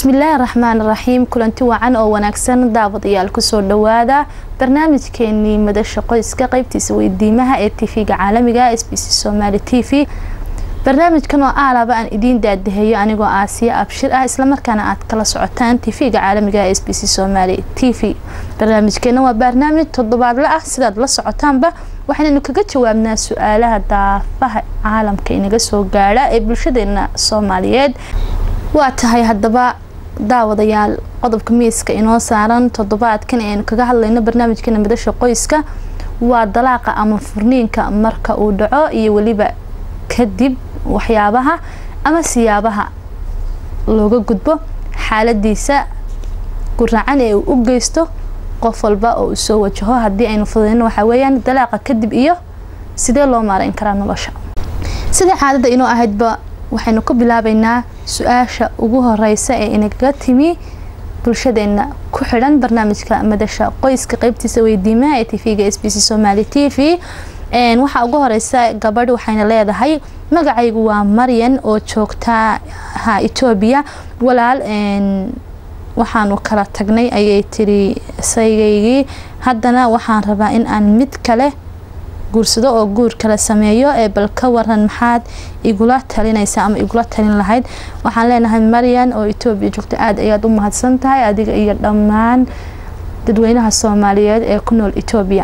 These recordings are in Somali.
bismillaahi raxmaan raxiim kulanti wacan oo wanaagsan daawadayaal kusoo dhawaada barnaamijkeenii madasha qoyska qeybtiisa weydiimaha ee tv-ga caalamiga s b c somaali t v barnaamijkan oo aalaba aan idiin daadaheeyo anigoo aasiya abshir ah islamarkaana aad kala socotaan tv-ga caalamiga s b c somaali t v barnaamijkeena waa barnaamij toddobaadle ah sidaad la socotaanba waxaynanu kaga jawaabnaa su-aalaha daafaha caalamka inaga soo gaadha ee bulshadeena soomaaliyeed waa tahay haddaba daawadayaal qodobka miiska inoo saaran toddobaadkan aynu kaga hadlayno barnaamijkeena madasha qoyska waa dalaaqa ama furniinka marka uu dhaco iyo weliba kadib waxyaabaha ama siyaabaha looga gudbo xaaladiisa guraacan ee uu u geysto qof walba oo uu soo wajaho haddii aynu fududeyno waxaa weeyaan dalaaqa kadib iyo sidee loo maarayn karaa nolosha sida caadada inoo ahaydba waxaynu ku bilaabeynaa su-aasha ugu horeysa ee inagaga timi bulshadeena ku xidhan barnaamijka madasha qoyska qeybtiisa weydiimaha ee tv-ga s b c somaali t v waxaa ugu horeysa gabadh waxayna leedahay magacaygu waa maryan oo joogtaa ha etoobiya walaal waxaanu kala tagnay ayay tiri saygaygii haddana waxaan rabaa in aan mid kale guursado oo guur kala sameeyo ee bal ka waran maxaad igula talinaysa ama igula talin lahayd waxaan leenahay maryan oo etoobiya joogta aada ayaad u mahadsan tahay adiga iyo dhammaan dadweynaha soomaaliyeed ee ku nool etoobiya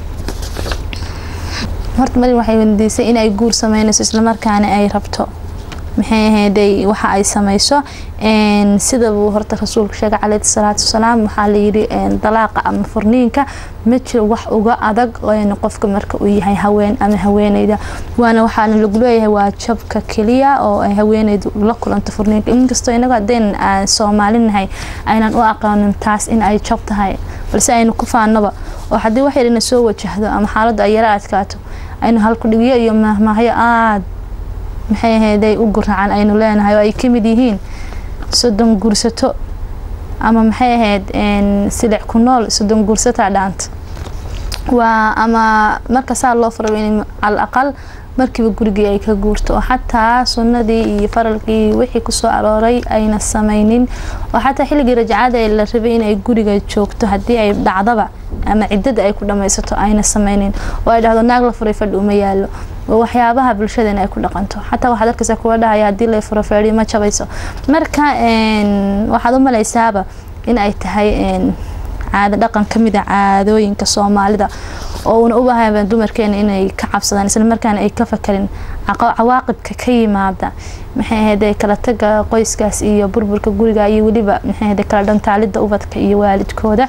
horta maryan waxay weydiisay inay guur sameynayso islamarkaana ay rabto maxay ahayday waxa ay sameyso sidabuu horta rasuulka sheegay caleyhi salaatu wasalaam waxaa layidhi dalaaqa ama furniinka ma jiro wax uga adag qofka marka uu yahay haween ama haweeneyda waana waxaana lagu leeyahay waa jabka keliya oo ay haweeneydu la kulanto furniinka inkastoo inagu hadeen aan soomaalinahay aynan u aqoonin taas in ay jab tahay balse aynu ku faanaba oo haddii wax yarina soo wajahdo ama xaaladdu ay yara adkaato aynu halkudhigyo iyo mahmaahyo aada maxay ahayday u guracan aynu leenahay oo ay kamid yihiin soddon guursato ama maxay ahayd silic ku nool soddon guursataa dhaanta waa ama marka saa loo fara in al aqal markiiba gurigii ay ka guurto oo xataa sunnadii iyo faralkii wixii kusoo arooray ayna sameynin oo xataa xilligii rajacada ee la rabay inay guriga joogto haddii ay dhacdaba ama ciddada ay ku dhammaysato ayna sameynin oo ay dhahdo naag la furay fadhi uma yaalo waxyaabaha bulshadeena ay ku dhaqanto xataa waxaad arkaysa kuwa dhahaya haddii la furo feedhi ma jabayso marka waxaad u malaysaaba in ay tahay caado dhaqan kamid a caadooyinka soomaalida oo uuna u baahaya dumarkeena inay ka cabsadaan islamarkaana ay ka fakarin cawaaqibka ka yimaada maxay ahayde kala taga qoyskaas iyo burburka guriga iyo weliba maxay ahayde kala dhantaalida ubadka iyo waalidkooda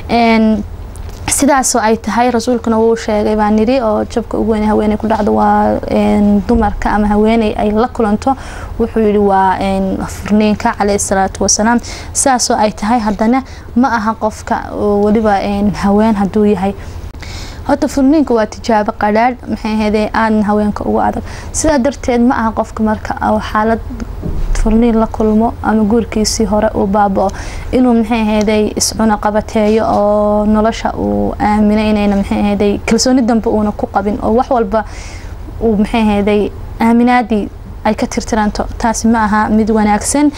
sidaasoo ay tahay rasuulkuna wuu sheegay baa niri oo jabka ugu weyn haweeney ku dhacdo waa dumarka ama haweeney ay la kulanto wuxuu yihi waa furniinka caleyhi salaatu wasalaam sidaasoo ay tahay haddana ma aha qofka weliba haween hadduu yahay horta furniinka waa tijaabo qadhaadh maxay ahayde aadna haweenka ugu adag sidaa darteed ma aha qofka marka xaalad furniin la kulmo ama guurkiisii hore uu baaba-o inuu maxay ahayday iscuna qabateeyo oo nolosha uu aaminay inayna maxay ahayday kalsooni dambe uuna ku qabin oo wax walba uu maxay ahayday aaminaadii ay ka tirtiranto taasi ma aha mid wanaagsan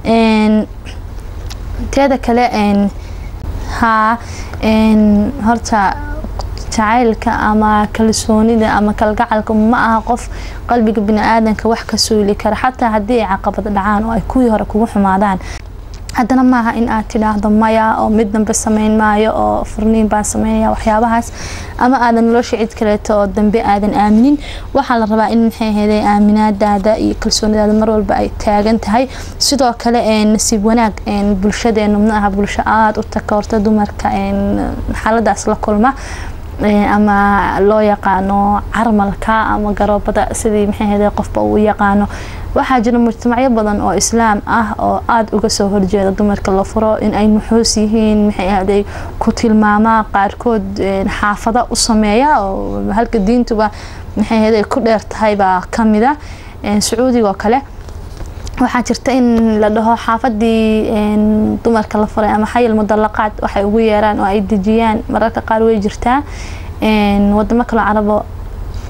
teeda kale haa horta jacaylka ama kalsoonida ama kalgacalka ma aha qof qalbiga bini-aadanka wax ka suuli kara xataa haddii ay caqabad dhacaan oo ay kuwii hore kugu xumaadaan haddana maaha in aad tidhaahdo maya oo mid dambe sameyn maayo oo furniin baan sameynaya waxyaabahaas ama aadan nolosha cid kaleeto oo dambe aadan aaminin waxaa la rabaa in maxay ahayday aaminaadaada iyo kalsoonidaada mar walba ay taagan tahay sidoo kale nasiib wanaag bulshadeenu ma aha bulsho aada u takoorta dumarka xaaladaas la kulma ama loo yaqaano carmalka ama garoobada sidii maxay ahayday qofba uu yaqaano waxaa jira mujtamacyo badan oo islaam ah oo aada uga soo horjeeda dumarka la furo in ay nuxuus yihiin maxay ahday ku tilmaamaa qaarkood xaafada u sameeya oo halka diintuba maxay ahayday ku dheer tahay baa kamida sacuudiga oo kale waxaa jirta in la dhaho xaafadii dumarka la furay ama xayil mudalaqaad waxay ugu yeeraan oo ay dejiyaan mararka qaar way jirtaa wadamo kaloo carabo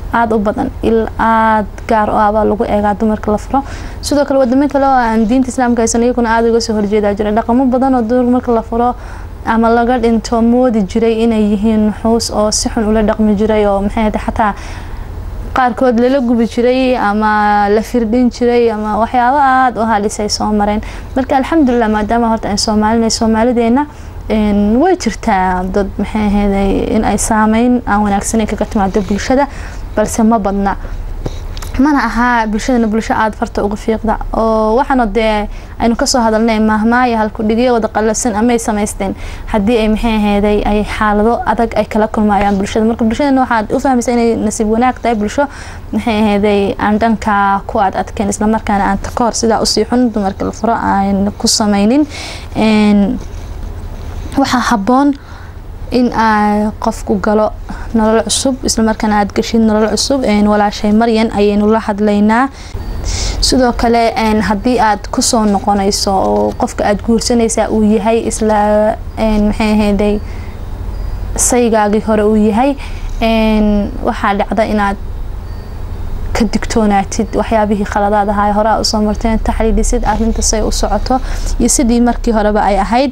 aada u badan il aada gaar o abaa lagu eegaa dumarka la furo sidoo kale wadamo kale oo aan diinta islaamka haysan iyaguna aada uga soo horjeedaa jira dhaqamo badan oo dumar marka la furo ama laga dhinto moodi jiray inay yihiin nuxuus oo si xun ula dhaqmi jiray oo maxay xataa qaarkood lala gubi jiray ama la firdhin jiray ama waxyaabo aada u halisay soo mareen marka alxamdulilah maadaama horta aan soomaalina soomaalideena way jirtaa dad maxay aheeday in ay saameyn aan wanaagsaneyn kaga timaado bulshada balse ma badna mana ahaa bulshadana bulsho aada farta uga fiiqda oo waxaana dee aynu kasoo hadalnay maahmaaya halkudhigyo wada qalafsan amay samaysteen haddii ay maxay aheeday ay xaalado adag ay kala kulmayaan bulshada marka bulshadana waxaad u fahmaysa inay nasiib wanaag tahay bulsho maxay aheeday aan dhanka ku aad adkeen islamarkaana aan takoor sidaa usii xun dumarka la furo aan ku sameynin waxaa habboon in aa qofku galo nolol cusub islamarkaana aada geshid nolol cusub walaashay maryan ayaynu la hadlaynaa sidoo kale haddii aad kusoo noqonayso oo qofka aada guursanaysaa uu yahay isla maxay ahayday saygaagii hore uu yahay waxaa dhacda inaad ka digtoonaatid waxyaabihii khaladaad ahaa horaa usoo marteen taxliilisid arinta say u socoto iyo sidii markii horeba ay ahayd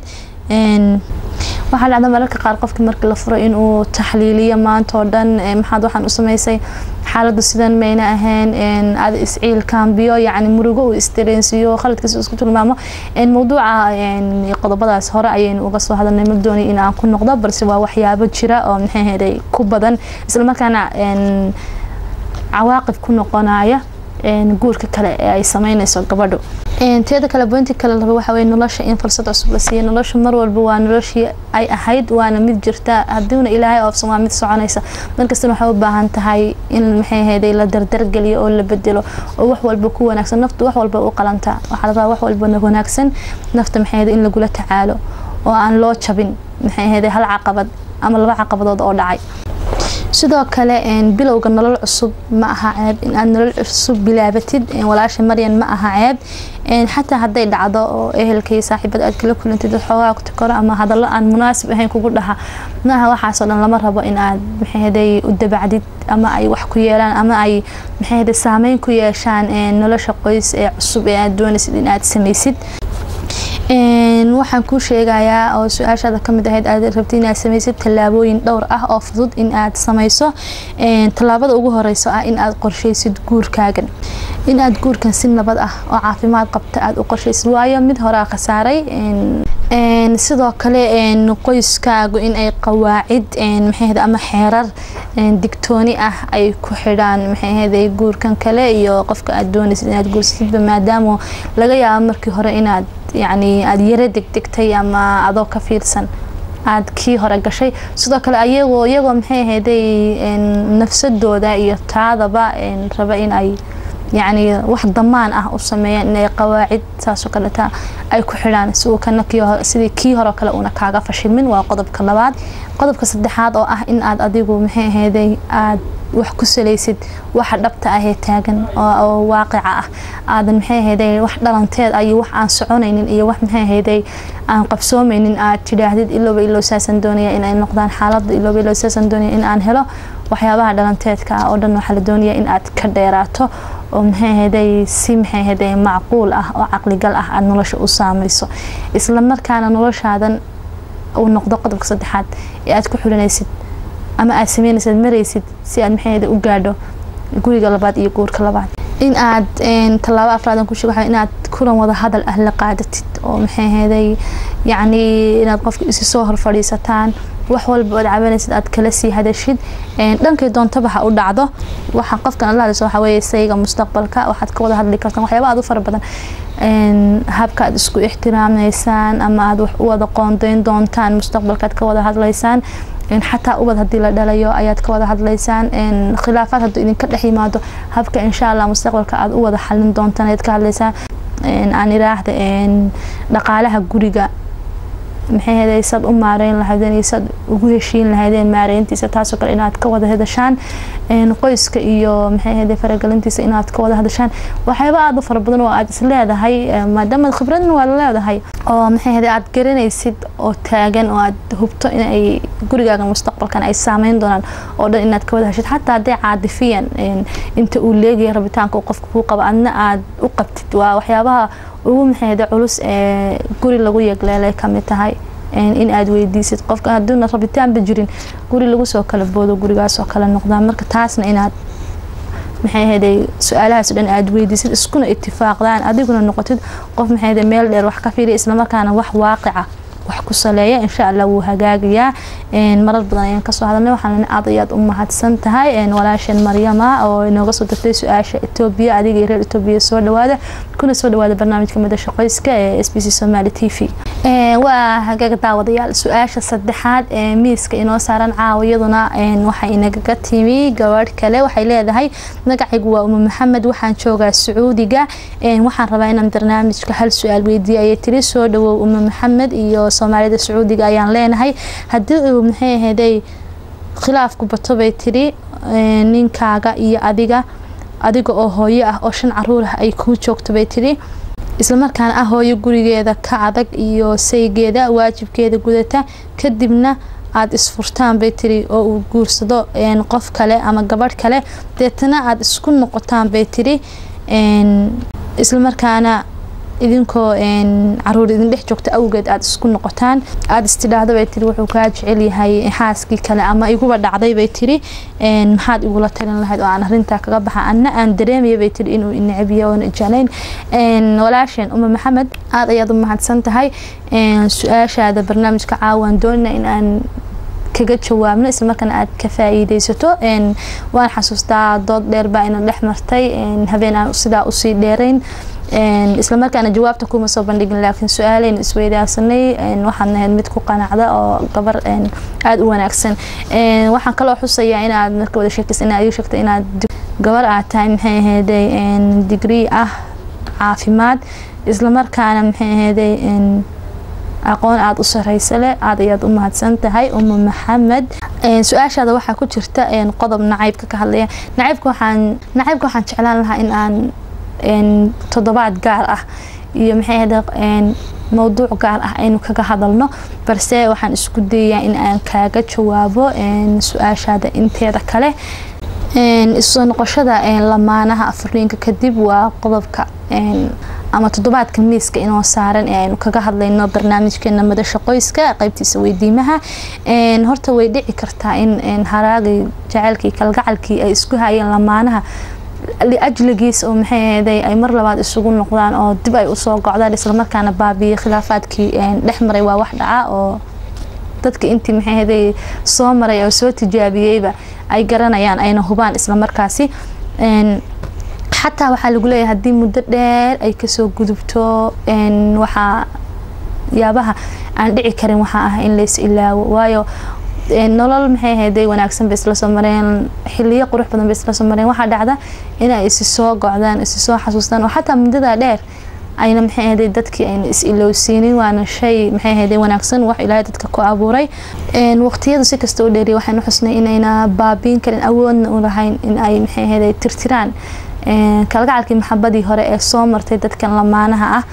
waxaa dhacda mararka qaar qofkii markii la furo inuu taxliiliyo maanta oo dhan maxaad waxaan u samaysay xaaladu sidan mayna ahayn aada isciil kaambiyo yacni murugo uu isdareensiiyo khaladkiisa isku tilmaamo mawduuca qodobadaas hore ayaynu uga soo hadalnay ma doonay in aan ku noqdo balse waa waxyaabo jira oo maxay heday ku badan islamarkaana cawaaqib ku noqonaya guurka kale ee ay sameynayso gabadhu teeda kale bointi kale raba waxa weye nolosha in fursad cusub la siiya nolosha mar walba waa noloshii ay ahayd waana mid jirta haddiuna ilaahay oofsan waa mid soconaysa markastana waxay u baahan tahay in maxay ahayday la dardargeliyo oo la bedelo oo wax walba ku wanaagsan naftu wax walba u qalantaa waxaa la rabaa wax walba wanaagsan nafta maxay ahayday in lagula tacaalo oo aan loo jabin maxay ahayday hal caqabad ama laba caqabadood oo dhacay sidoo kale bilowga nolol cusub ma aha ceeb in aad nolol cusub bilaabatid walaasha maryan ma aha ceeb xataa hadday dhacdo oo ehelkaiyo saaxiibada aad kala kulantid xoogaa takoro ama hadallo aan munaasib ahayn kugu dhaha maaha waxaasoo dhan lama rabo in aad maxayhaday u dabacdid ama ay wax ku yeelaan ama ay maxayhaday saameyn ku yeeshaan nolosha qoys ee cusub ee aad doonaysid in aad samaysid waxaan kuu sheegayaa oo su-aashaada kamid ahayd aad rabtid inaad samaysid tallaabooyin dhowr ah oo fudud in aad samayso tallaabada ugu horeyso ah in aad qorsheysid guurkaagan in aad guurkan si nabad ah oo caafimaad qabta aad u qorsheysid waayo mid horaa khasaaray sidoo kale qoyskaagu in ay qawaacid maxayhd ama xeerar digtooni ah ay ku xidhaan maxayhday guurkan kale iyo qofka aad doonaysid inaad guursasidba maadaama laga yaabo markii hore inaad yacni aada yaro degdegtay ama adoo ka fiirsan aada kii hore gashay sidoo kale ayagoo iyagoo maxay ahayday nafsadooda iyo taadaba raba in ay yacni wax damaan ah u sameeyaan inay qawaacid saasoo kaleta ay ku xidhaan si uu kana sidii kii hore kale uuna kaaga fashilmin waa qodobka labaad qodobka saddexaad oo ah in aad adigu maxay ahayday aad wax ku salaysid waxa dhabta ah ee taagan oo waaqica ah aadan maxay ahayday wax dhalanteed iyo wax aan soconaynin iyo wax maxay ahayday aan qabsoomeynin aad tidhaahdid ilooba iloo saasan doonaya inay noqdaan xaalada ilooba iloo saasan doonaya in aan helo waxyaabaha dhalanteedka ah oo dhan waxaa la doonaya in aad ka dheeraato oo maxay ahayday si maxay ahayday macquul ah oo caqligal ah aada nolosha u saamayso isla markaana noloshaadan uu noqdo qodobka saddexaad ee aad ku xulinaysid ama aad sameynaysid maraysid si aad maxay u gaadho guriga labaad iyo guurka labaad in aad tallaabo afraadan ku sheego inaad kulan wada hadal ah la qaadatid oo maxay ahayday yacni inaad qofka isi soo hor fadhiisataan wax walba ood cabanaysid aad kala sii hadashid dhankay doontaba ha u dhacdo waxa qofkan ala hadlayso waxaa weeye sayga mustaqbalka waxaad ka wada hadli kartaan waxyaaba aad u fara badan habka aad isku ixtiraamaysaan ama aad wax u wada qoondeyn doontaan mustaqbalka aad ka wada hadlaysaan xataa ubad hadii la dhalayo ayaad ka wada hadlaysaan khilaafaad hadduu idinka dhex yimaado habka insha allah mustaqbalka aad u wada xalin doontaan ayaad ka hadlaysaan aan iraahda dhaqaalaha guriga maxay heday saad u maareyn lahaydeen iyo saad ugu heshiin lahaydeen maareyntiisa taasoo kale inaad ka wada hadashaan qoyska iyo maxay heday faragelintiisa inaad ka wada hadashaan waxyaaba aada u fara badan oo aada is leedahay maadaama khibradna waa leedahay oo maxay heday aada garanaysid oo taagan oo aada hubto inay gurigaaga mustaqbalkan ay saameyn doonaan oo dhan inaad ka wada heshid xataa hadday caadifiyan inta uu leegaya rabitaanka uu qofka kuu qabo adna aada u qabtid waa waxyaabaha ugu maxayda culus ee guri lagu yegleelay kamid tahay in aada weydiisid qofka haduuna rabitaanba jirin guri lagu soo kala boodo gurigaasoo kale noqdaa marka taasna inaad maxay ahayday su-aalahaas o dhan aada weydiisid iskuna itifaaqdaan adiguna noqotid qof maxay ahayday meel dheer wax ka fiiriya islamarkaana wax waaqica wax ku saleeya insha allah wuu hagaagayaa marar badan ayaan kasoo hadalnay waxaan aad ayaad u mahadsan tahay walaasheen maryama oo inooga soo dirtay su-aasha etoobiya adiga iyo reer etoobiya soo dhawaada kuna soo dhawaada barnaamijka madasha qoyska ee s b c somaali t v waa hagaag daawadayaal su-aasha saddexaad ee miiska inoo saaran caawa iyaduna waxay inagaga timi gabadh kale waxay leedahay magacaygu waa uma maxamed waxaan joogaa sacuudiga waxaan rabaa inaan barnaamijka hal su-aal weydiiya ayay tiri soo dhawow uma maxamed iyo soomaalida sacuudiga ayaan leenahay haddii uu maxay ahaday khilaafku bato bay tiri ninkaaga iyo adiga adiga oo hooyo ah oo shan caruur ah ay kuu joogto bay tiri islamarkaana ah hooyo gurigeeda ka adag iyo saygeeda waajibkeeda gudata kadibna aada isfurtaan bay tiri oo uu guursado qof kale ama gabadh kale deetana aada isku noqotaan bay tiri islamarkaana idinkoo caruur idin dhex joogta awgeed aada isku noqotaan aada istidhaahda bay tiri wuxuu kaa jecel yahay xaaskii kale ama iguba dhacday bay tiri maxaad igula talin lahayd oo aan arintaa kaga baxa anna aan dareemaya bay tiri inuu inacbiyo oona jeclayn walaasheen uma maxamed aada ayaad u mahadsan tahay su-aashaada barnaamijka caawaan doonina in aan kaga jawaabno islamarkaana aada ka faa-iideysato waan xasuustaa dood dheer baa ina dhex martay habeen aan sidaa usii dheerayn islamarkaana jawaabta kuma soo bandhigin laakiin su-aaleyn isweydaasanay waxaan ahayd mid ku qanacda oo gabar aada u wanaagsan waxaan kaloo xusayaa inaad marka wada sheekaysa inaad ii sheegta inaad gabar aad tahay maxay ahayday digrii ah caafimaad islamarkaana maxay ahayday aqoon aada u sareysa leh aada ayaad u mahadsan tahay uma maxamed su-aashaada waxaa ku jirta qodob nacaybka ka hadlaya nacaybka waxaan nacaybka waxaan jeclaan lahaa in aan toddobaad gaar ah iyo maxay ahayda mowduuc gaar ah aynu kaga hadalno balse waxaan isku dayayaa in aan kaaga jawaabo su-aashaada inteeda kale isoo noqoshada lamaanaha afuriinka kadib waa qodobka ama toddobaadka miiska inoo saaran ee aynu kaga hadlayno barnaamijkeena madasha qoyska qeybtiisa weydiimaha horta way dhici kartaa in haraagii jaceylkii kalgacalkii ay isku hayeen lamaanaha liajligiis oo maxay ahayday ay mar labaad isugu noqdaan oo dib ay usoo gocdaan islamarkaana baabiye khilaafaadkii dhex maray waa wax dhaca oo dadka intii maxay ahayday soo maray oo soo tijaabiyeyba ay garanayaan ayna hubaan islamarkaasi xataa waxaa lagu leeyahay haddii muddo dheer ay kasoo gudubto waxaa yaabaha aan dhici karin waxaa ah in lays ilaawo waayo nolol maxay ahayday wanaagsan bay isla soo mareen xiliyo qurux badan bay isla soo mareen waxaa dhacda inay isi soo gocdaan isi soo xasuustaan oo xataa muddadaa dheer ayna maxay ahayday dadkii ayna is ilowsiinin waana shay maxay ahayday wanaagsan wax ilaahay dadka ku abuuray waqtiyadu si kasta u dheeriya waxaynu xusnay inayna baabiin karin awoodna u lahayn in ay maxay ahayday tirtiraan kalgacalkii maxabadii hore ee soo martay dadkan lamaanaha ah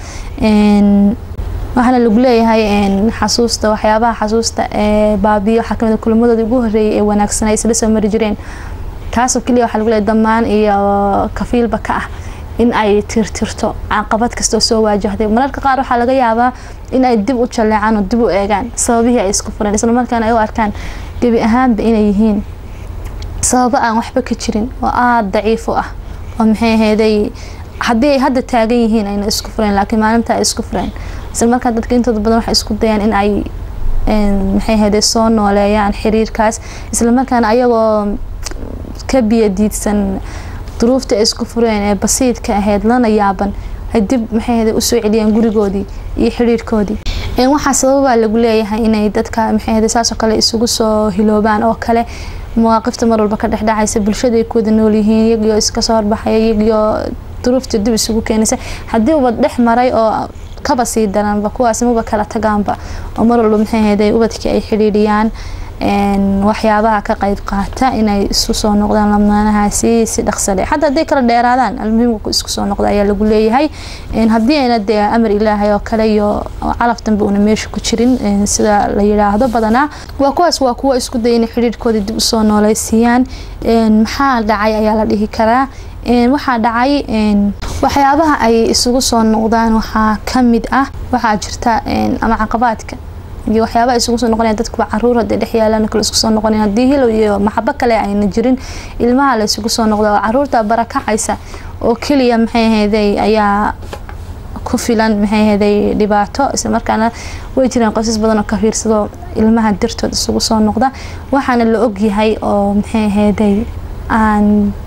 waxaana lagu leeyahay xasuusta waxyaabaha xasuusta ee baabiyo waxaa kamid kulamadoodii ugu horeeyay ee wanaagsan ay isla soo mari jireen taasoo keliya waxaa lagu leeyahay damaan iyo kafiilba ka ah in ay tirtirto caqabad kastoo soo waajahday mararka qaar waxaa laga yaabaa in ay dib u jaleecaan oo dib u eegaan sababihii ay isku fureen islamarkaana ay u arkaan gebi ahaanba inay yihiin sababo aan waxba ka jirin oo aada daciif u ah oo maxay ahayday haddii ay hadda taagan yihiin ayna isku fureen laakiin maalinta ay isku fureen isla markaa dadka intooda badan waxay isku dayaan in ay maxay ahayday soo nooleeyaan xiriirkaas islamarkaana ayagoo ka biyadiidsan duruufta ay isku fureen ee basiidka ahayd lana yaaban ay dib maxay ahayday usoo celiyaan gurigoodii iyo xiriirkoodii waxaa sababaa lagu leeyahay inay dadka maxay ahayday saasoo kale isugu soo hiloobaan oo kale mawaaqifta mar walba ka dhexdhacaysa bulshada ay ku wada nool yihiin iyagiyo iska soo horbaxaya iyagiyo duruufta dib isugu keenaysa haddii ubad dhex maray oo kaba sii daranba kuwaas maba kala tagaanba oo mar walba maxay ahayd ubadkii ay xidhiidhiyaan waxyaabaha ka qeyb qaata inay isu soo noqdaan lamaanahaasi si dhaqsale xataa hadday kala dheeraadaan almuhiimka isku soo noqda ayaa lagu leeyahay haddii ayna dee amar ilaahay oo kale iyo calaf dambe una meesha ku jirin sida la yidhaahdo badanaa waa kuwaas waa kuwa isku daya inay xidhiidhkooda dib usoo nooleysiiyaan maxaa dhacay ayaa la dhihi karaa waxaa dhacay waxyaabaha ay isugu soo noqdaan waxaa kamid ah waxaa jirta ama caqabaadka iyo waxyaabaha isugu soo noqonaya dadkuba caruur hadee dhex yaalaan kale isku soo noqonayn haddii hilow iyo maxabo kale ayna jirin ilmaha la isugu soo noqda oo caruurta barakacaysa oo keliya maxay ahayday ayaa ku filan maxay ahayday dhibaato isla markaana way jiraan qoysas badan oo ka fiirsado ilmaha dartood isugu soo noqda waxaana la ogyahay oo maxay ahayday aan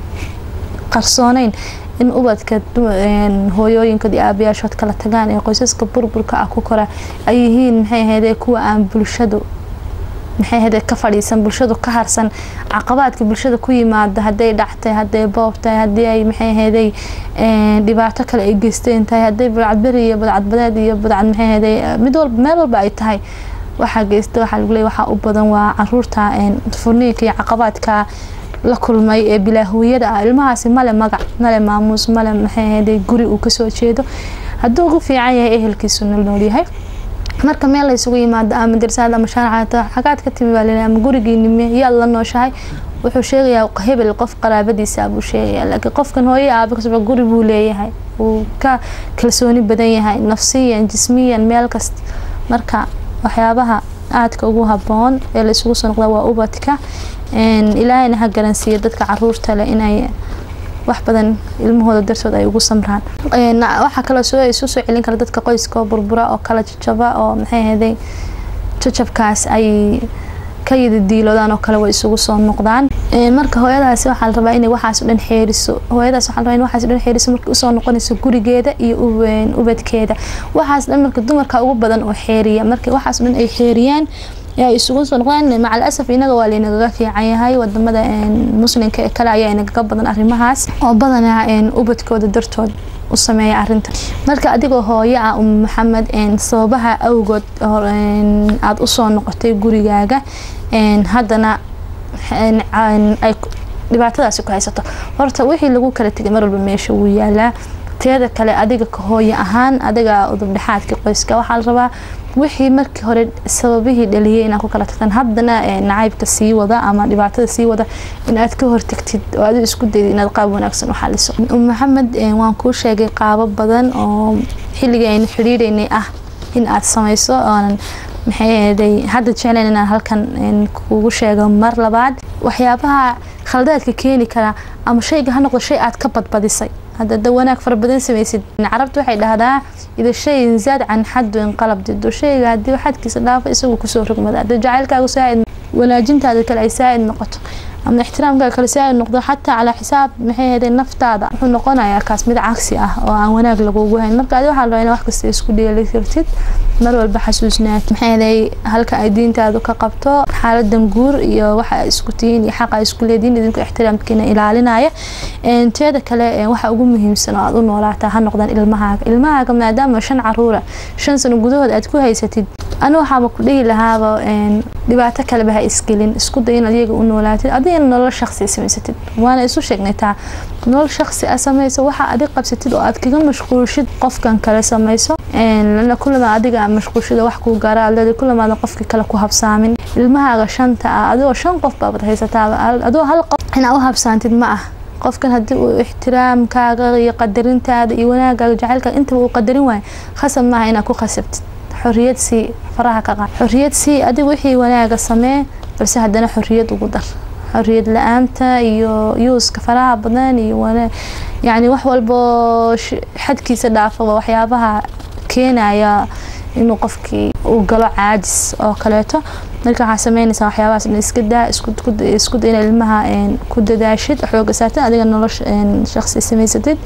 qarsooneyn in ubadka hooyooyinkood iyo aabayaashood kala tagaan ee qoysaska burburka ah ku kora ay yihiin maxay ahayde kuwa aan bulshadu maxay ahayde ka fadhiisan bulshadu ka harsan caqabaadka bulshada ku yimaada hadday dhactay hadday boob tahay haddii ay maxay ahayday dhibaato kale ay geysteen tahay hadday badcadberi iyo badcadbadeed iyo badcad maxay ahayday mid walba meel walba ay tahay waxaa geysta waxaa lagu leeyahy waxaa u badan waa caruurta furniinka iyo caqabaadka la kulmay ee bilaahooyada ah ilmahaasi male magac male maamuus male maxay ahayday guri uu kasoo jeedo hadduu ugu fiican yahay ehelkiisu nol noolyahay marka meel laysugu yimaado ama darsaad ama shaarcata xagaad ka timi baa laleeyahay ama gurigiinime yaad la nooshahay wuxuu sheegayaa hebel qof qaraabadiisa buu sheegayaa laakiin qofkan hooye aaba kasba guri buu leeyahay wuu ka kalsooni badan yahay nafsiyan jismiyan meel kasta marka waxyaabaha aadka ugu haboon ee laysugu soo noqda waa ubadka ilaahayna ha garansiiya dadka caruurta leh inay wax badan ilmahooda dartood ay ugu samraan waxaa kaloo soo isu soo celin kara dadka qoyska oo burbura oo kala jajaba oo maxay ahayday jajabkaas ay ka yidi diiloodaan oo kale way isugu soo noqdaan marka hooyadaasi waxaa la rabaa inay waxaas o dhan xeeriso hooyadaas waxaa la rabaa in waxaas o dhan xeeriso markay usoo noqonayso gurigeeda iyo ubadkeeda waxaas dhan marka dumarka ugu badan oo xeeriya marka waxaas o dhan ay xeeriyaan ay isugu soo noqdaan macal asaf inaga waa laynagaga fiican yahay wadamada muslimka ee kale ayaa inagaga badan arrimahaas oo badanaa ubadkooda dartood u sameeya arinta marka adigoo hooyo ah um maxamed sababaha awgood aada usoo noqotay gurigaaga haddana ay dhibaatadaasi ku haysato horta wixii lagu kala tegay mar walba meesha wuu yaalaa teeda kale adiga ka hooyo ahaan adiga udubdhexaadka qoyska waxaa la rabaa wixii markii hore sababihii dhaliyay inaad ku kala tagtaan haddana nacaybka sii wada ama dhibaatada sii wada inaad ka hortagtid oo adi isku dayda inaad qaab wanaagsan u xaliso maxamed waan kuu sheegay qaabo badan oo xilligii aynu xidhiidhaynay ah in aad samayso oonan maxay ahaday hadda jeclayn inaan halkan kugu sheego mar labaad waxyaabaha khaldaadka keeni kara ama shayga ha noqdo shay aad ka badbadisay hadda da wanaag fara badan samaysid carabta waxay dhahdaa ida shay zaad can xadu inqalab dido shayga haddii xadkiisa dhaafo isagu kusoo rogmada hadda jacaylkaagu saaid wanaajintaada kale ay saaid noqoto ama ixtiraamkaaga kale saaid noqdo xataa calaa xisaab maxay ahaday naftaada wuxuu noqonayaa kaas mid cagsi ah oo aan wanaag lagugu hayn marka adi waxaa la rabaa in wax kasta isku dheeli kartid mar walba xasuusnaad maxay ahaday halka ay diintaadu ka qabto xaaladan guur iyo waxa ay isku tihiin iyo xaqa ay isku leedihiin idinku ixtiraamkiina ilaalinaya teeda kale waxa ugu muhiimsan oo aad u noolaataa ha noqdaan ilmahaaga ilmahaaga maadaama shan caruura shan sano gudahood aad ku haysatid anu waxaaba ku dhihi lahaaba dhibaato kaleba ha isgelin isku day in adiyaga u noolaatid adigana nolol shaqsi samaysatid waana isu sheegnaytaa nolol shaqsi a samayso waxa adig qabsatid oo aad kaga mashquulshid qofkan kale samayso lana kulama adiga mashquulshida wax kuu gaara adleeda kulamaada qofka kale ku habsaamin ilmahaaga shanta ah adigoo shan qof baabad haysataaba adoo hal qof inaa u habsaantid ma ah qofkan haddii uu ixtiraamkaaga iyo qadarintaada iyo wanaagaaga jacaylkaaga intaba uu qadarin waayo khasab maaha inaad ku khasabtid xoriyad sii faraha ka qaad xoriyad sii adiga wixii wanaaga samee balse haddana xoriyad ugu dar xoriyad la-aanta iyo yuuska faraha badan iyo yacni wax walboo xadkiisa dhaafaba waxyaabaha keenaya inuu qofkii uu galo caajis oo kaleeto marka waxaa sameynaysaa waxyaabahaas in iska daa isku da ina ilmaha ku dadaashid xooga saartid adiga nolosha shaqsi samaysatid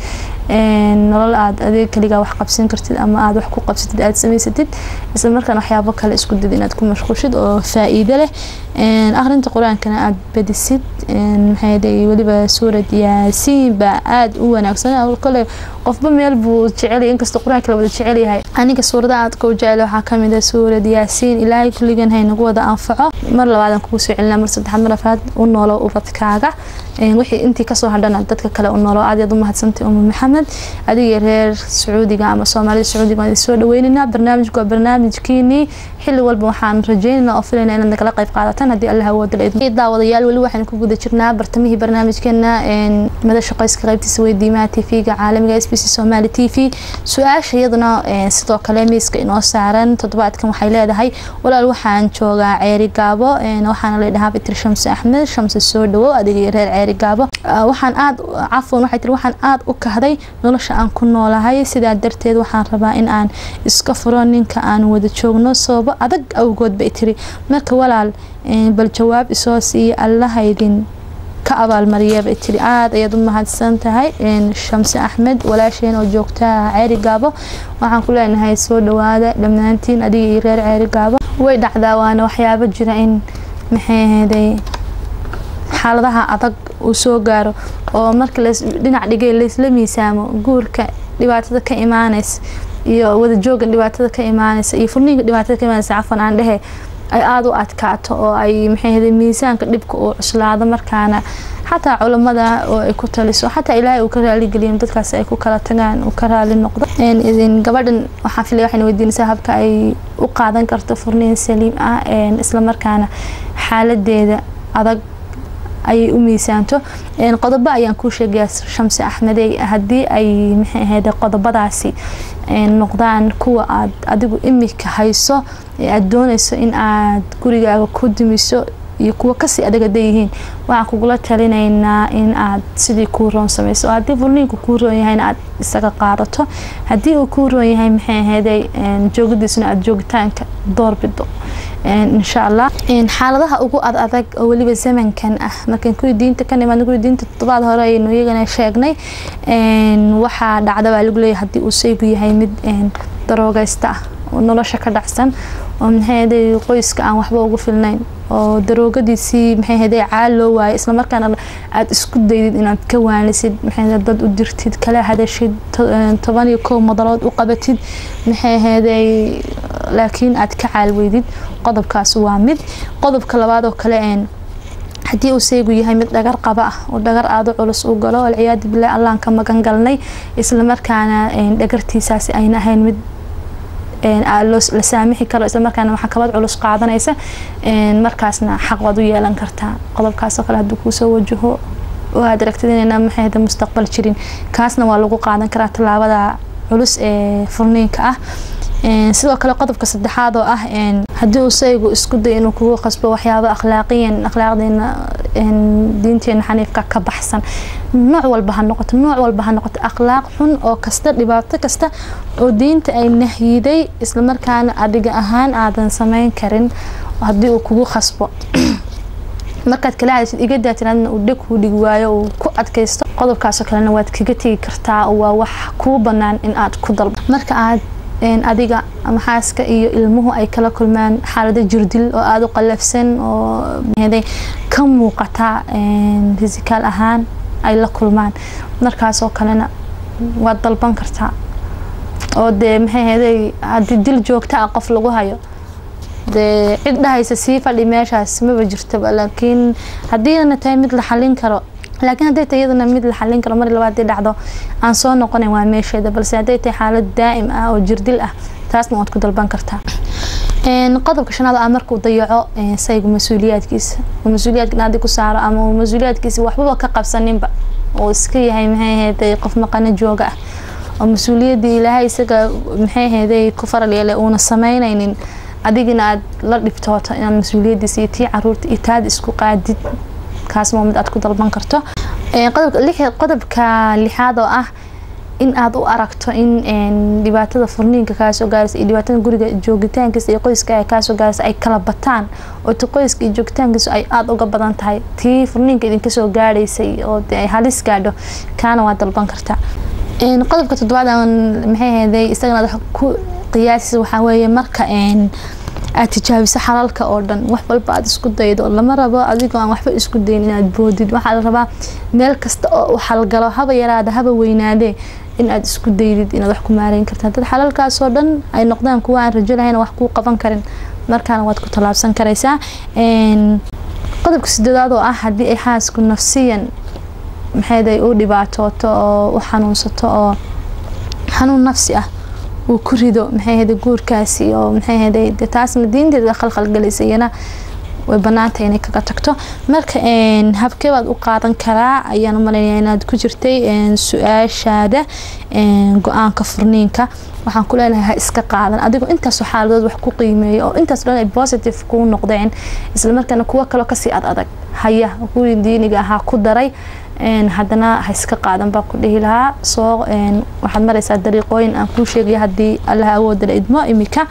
nolol aad adiga kaligaa wax qabsan kartid ama aad wax ku qabsatid aad samaysatid isla markaana waxyaabo kale isku did inaad ku mashquushid oo faa-iido leh akhrinta qur-aankana aad badisid maxay weliba suurad yaasiin baa aada u wanaagsan kole qofba meel buu jecelyahay inkastoo qur-aanka la wada jecel yahay aniga suurada aadka u jecel waxaa kamid ah suurad yaasiin ilaahay kulligan haynagu wada anfaco mar labaadan kugu soo celina mar saddexaad mar afaad u noolo ubadkaaga wixii intii kasoo hadhana dadka kale u noolo aad yaad u mahadsantay umu maxamed adiga reer sacuudiga ama soomaalida sacuudiga waan soo dhaweynaynaa barnaamijku waa barnaamijkiinii xilli walba waxaan rajeynayna oo filayna inaad nagala qayb qaadataan haddii allah awooda la idmo daawadayaal weli waxaan ku guda jirnaa bartamihii barnaamijkeena madasha qoyska qaybtiisa weydiimaha tv-ga caalamiga s b c somali t v su-aasha iyaduna sidoo kale miiska inoo saaran toddobaadkan waxay leedahay walaal waxaan joogaa ceeri gaabo waxaana ladhahaa bitir shamse axmed shamse soo dhawow adiga reer ceeri gaabo waxaan aad cafwan waxay tiri waxaan aada u kahday nolosha aan ku noolahay sidaa darteed waxaan rabaa in aan iska furo ninka aan wada joogno sababo adag awgood bay tiri marka walaal bal jawaab isoo siiya allahaydin ka abaalmariya bay tiri aada ayaad u mahadsan tahay shamse axmed walaasheen oo joogta ceeri gaabo waxaan ku leenahay soo dhawaada dhammaantiin adiga iyo reer ceeri gaabo way dhacdaa waana waxyaabo jira in maxay ahaday xaaladaha adag uu soo gaaro oo marka dhinac dhigay laysla miisaamo guurka dhibaatada ka imaanaysa iyo wadajoogan dhibaatada ka imaanaysa iyo furniinka dhibaatada ka imaanaysa cafan aan dhehe ay aada u adkaato oo ay maxay ahaday miisaanka dhibka uu cuslaado markaana xataa culamada oo ay ku taliso xataa ilaahay uu ka raaligeliyo dadkaas ay ku kala tagaan uu ka raali noqdo gabadhan waxaan filaya waxayna weydiinaysaa habka ay u qaadan karto furniin saliim ah islamarkaana xaaladeeda adag ayay u miisaanto qodobo ayaan kuu sheegayaa shamse axmedey haddii ay maxay ahayd qodobadaasi noqdaan kuwa aad adigu imika hayso ee aada doonayso in aad gurigaaga ku dumiso iyo kuwa kasii adag haday yihiin waxaan kugula talinaynaa in aad sidii kuu roon sameyso oo haddii furniinku kuu roon yahayna aad isaga qaadato haddii uu kuu roon yahay maxay ahaydey joogadiisuna aada joogitaanka doorbido insha allah xaaladaha ugu ad adag oo weliba zamankan ah markaan kuwii diinta ka nimaadna kuwii diinta toddobaad hore ayaynu iyagana sheegnay waxaa dhacda baa lagu leeyahay haddii uu saygu yahay mid daroogaysta ah oo nolosha ka dhacsan oo maxay qoyska aan waxba ugu filnayn oo daroogadiisii maxay haday caal loo waayay islamarkaana aada isku daydid inaad ka waanisid maxay dad u dirtid kala hadashid toban iyo kow madalood u qabatid maxay haday laakiin aad ka caalweydid qodobkaas waa mid qodobka labaad oo kale haddii uu seegu yahay mid dhagar qaba ah oo dhagar aada u culus u galo alciyaadu bilahi allaan ka magan galnay islamarkaana dhagartiisaasi ayna ahayn mid la saamixi karo islamarkaana maxkamad culus qaadanaysa markaasna xaq waad u yeelan kartaa qodobkaasoo kale hadduu kuusoo wajaho oo aad aragtid inayna maxay mustaqbal jirin kaasna waa lagu qaadan karaa tallaabada culus ee furniinka ah sidoo kale qodobka saddexaad oo ah haddii uu saygu isku day inuu kugu qasbo waxyaabo akhlaaqiyan akhlaaqdeena diinteena xaniifka ka baxsan nooc walba ha noqoto nooc walba ha noqoto akhlaaq xun oo kasta dhibaato kasta oo diinta ay nahyiday islamarkaana adiga ahaan aadan sameyn karin haddii uu kugu qasbo markaad kala hadashid iga daatiraadna uu dheg kuu dhigi waayo uu ku adkaysto qodobkaasoo kalena waad kaga tegi kartaa waa wax kuu banaan in aad ku dalbo marka aad adiga ama xaaska iyo ilmuhu ay kala kulmaan xaalado jirdil oo aada u qalafsan oo ka muuqata fisikaal ahaan ay la kulmaan markaasoo kalena waad dalban kartaa oo dee maxay heday haddii dil joogta ah qof lagu hayo dee cid dhahaysa sii fadhi meeshaas maba jirtaba laakiin haddiina tahay mid la xalin karo laakiin hadday tahay iyadana mid la xalin karo mar labaad dhacdo aan soo noqonayn waa meesheeda balse hadday tahay xaalad daa'im ah oo jirdil ah taasna waad ku dalban kartaa qodobka shanaad ah markuu dayaco saygu mas-uuliyaadkiisa oo mas-uuliyaadka naadi ku saaro ama uu mas-uuliyaadkiisa waxbaba ka qabsaninba oo iska yahay maxay ahayd qof maqano jooga ah oo mas-uuliyaddii ilaahay isaga maxay ahayd ku faral yeelay uuna sameynaynin adigina aad la dhibtooto inaad mas-uuliyadiisa iyo tii caruurta iyo taada isku qaadid kaas waa mid aad ku dalban karto qodobka lixaad oo ah in aad u aragto in dhibaatada furniinka kaasoo gaaraysa iyo dhibaatada guriga joogitaankiisa iyo qoyska kaasoo gaaraysa ay kala bataan oo ti qoyska iyo joogitaankiisu ay aada uga badan tahay tii furniinka idinka soo gaadhaysay oo ay halis gaadho kaana waa dalban kartaa qodobka toddobaad aan maxay ahayday isagana wax ku qiyaasisa waxaa weeye marka aad tijaabiso xalalka oo dhan wax walba aad isku daydo lama rabo adigoo aan waxba isku dayin inaad boodid waxaa la rabaa meel kasta oo u xalgalo haba yaraada haba weynaadee in aad isku daydid inaad wax ku maareyn kartaa dad xalalkaasoo dhan ay noqdaan kuwa aan rajo lahayn wax kuu qaban karin markaana waad ku tallaabsan karaysaa qodobka sideedaad oo ah haddii ay xaasku nafsiyan maxayday u dhibaatooto oo u xanuunsato oo xanuun nafsi ah uu ku rido maxay ahayday guurkaasi oo maxay ahayday de taasna diinteeda khalkhalgelaysa iyana way banaantay inay kaga tagto marka habkee baad u qaadan karaa ayaan u malaynaya inaad ku jirtay su-aashaada go-aanka furniinka waxaan ku leenahay ha iska qaadan adigoo intaasoo xaaladood wax ku qiimeeya oo intaas dhan ay positive kuu noqdeen islamarkaana kuwo kaloo kasii ad adag haya kuwii diiniga ahaa ku daray haddana ha iska qaadan baa ku dhihi lahaa soo waxaad maraysaa dariiqooyin aan kuu sheegaya haddii allaha awoodala idmo imika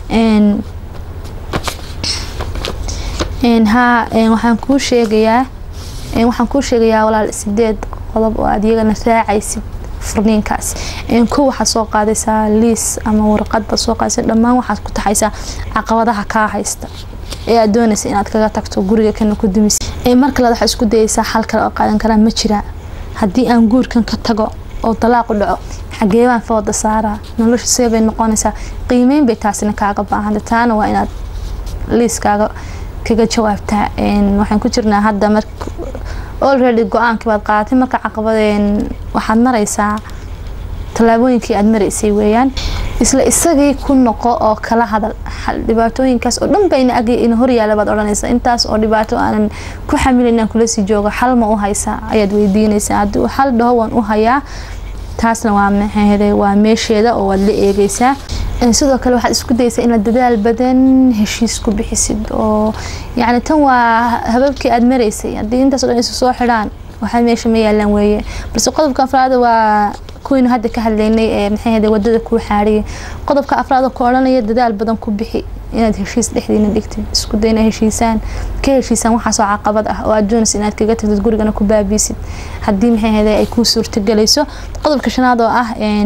ha waxaan kuu sheegayaa waxaan kuu sheegayaa walaal sideed qodob oo aad iyagana raacaysid furniinkaas kow waxaad soo qaadaysaa liis ama warqad baad soo qaadaysa dhammaan waxaad ku taxaysaa caqabadaha kaa haysta ee aad doonaysa inaad kaga tagto guriga kana ku dumis markale waxaa isku dayaysaa xal kale oo qaadan karaa ma jiraa haddii aan guurkan ka tago oo dalaaqu dhaco xagee baan fooda saaraa nolosha see bay noqonaysaa qiimeyn bay taasina kaaga baahanta taana waa inaad liiskaaga kaga jawaabtaa waxaan ku jirnaa hadda mar already go-aankii baad qaadatay marka caqabadeen waxaad maraysaa tallaabooyinkii aad maraysay weeyaan isla isagii ku noqo oo kala hadal dhibaatooyinkaas oo dhan bayna ag ina horyaala baad odhanaysaa intaas oo dhibaato aanan ku xamilin inaan kula sii joogo xal ma u haysaa ayaad weydiinaysaa haddii xal dhaho waan u hayaa taasna waa maxaahday waa meesheeda oo waad la eegaysaa sidoo kale waxaad isku daysaa inaad dadaal badan heshiis ku bixisid oo yacni tan waa hababkii aad maraysay haddii intaas o dhan isu soo xidhaan waxaa meesha ma yaalaan weeye balse qodobka afraada waa kuwaynu hadda ka hadlaynay ee maxay ahday wadada kuu xaariyay qodobka afraad oo ku odhanaya dadaal badan ku bixi inaad heshiis dhexdiina dhigtid isku day inaad heshiisaan ka heshiisaan waxaasoo caqabad ah oo aad doonaysa inaad kaga tagtid gurigana ku baabiisid haddii maxay ahday ay kuu suurtagelayso qodobka shanaad oo ah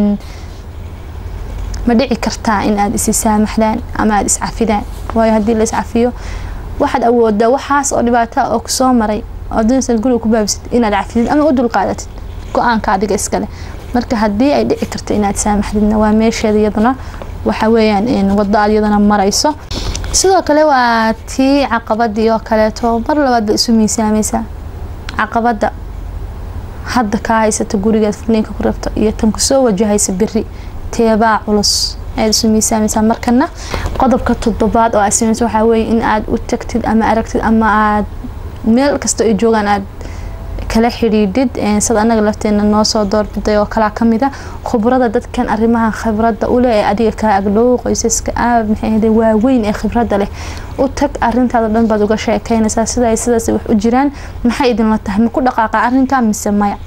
ma dhici kartaa in aad isi saamaxdaan ama aada iscafidaan waayo haddii la iscafiyo waxaad awoodaa waxaas oo dhibaata oo kusoo maray oo doonaysa guriga ku baabisid inaad cafidid ama u dulqaadatid go-aanka adiga iskale marka haddii ay dhici karto inaad saamaxdidna waa meesheeda iyaduna waxa weeyaan wado aad iyadana marayso sidoo kale waa tii caqabadii oo kaleeto mar labaad ba isu miisaamaysaa caqabada hadda kaa haysata gurigaad furniinka ku rabto iyo tan kusoo wajahaysa beri teebaa culus ayaad isu miisaamaysaa markana qodobka toddobaad oo aad samayso waxaa weeye in aad u tagtid ama aragtid ama aad meel kasta ay joogaan aad kala xidhiidhid sad anaga lafteena noo soo doorbiday oo kalaa kamida khubrada dadkan arimaha khibrada uleh ee adiga kaa agdhow qoysaska aab maxay waaweyn ee khibrada leh u tag arintaada dhan baad uga sheekeynaysaa sida sidaas wax u jiraan maxay idinla tahay ma ku dhaqaaqa arinkaa mise maya